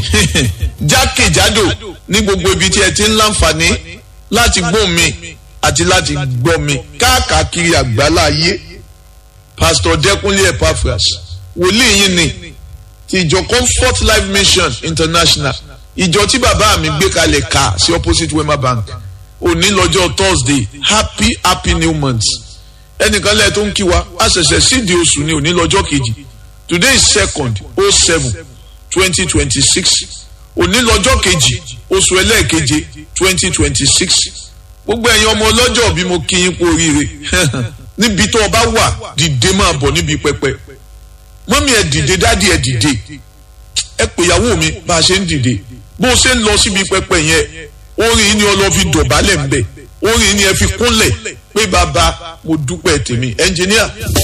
jákèjádò ní gbogbo ibi tí ẹ ti ń láǹfààní láti gbọ́ mi àti láti gbọ́ mi káàkiri àgbálá ayé pastor dẹkùnlé epaphras wòlíì yín ni ti ìjọ comfort life mission international ìjọ tí bàbá mi gbé kalẹ̀ ká sí opposite wema bank òní lọ́jọ́ thursday happy happy new month ẹnìkan lẹ́ẹ̀ tó ń kí wa a ṣẹ̀ṣẹ̀ sídìí oṣù ní òní lọ́jọ́ kejì today is second oh seven twenty twenty six òní lọ́jọ́ kejì oṣù ẹlẹ́ẹ̀keje twenty twenty six gbogbo ẹ̀yin ọmọ ọlọ́jọ́ bí mo kí yín kú oríire níbi tó o bá wà dìde máa bọ̀ níbi pẹpẹ mọ́mí ẹ̀ dìde dádì ẹ̀ dìde ẹ pè ìyàwó mi bá a ṣe ń dìde bó o ṣe ń lọ síbi pẹpẹ yẹn orin ni ọ lọ fi dọ̀bálẹ̀ ń bẹ̀ orin ni ẹ fi kúnlẹ̀ pé bàbá mo dúpẹ́ tèmi ẹnjìníà.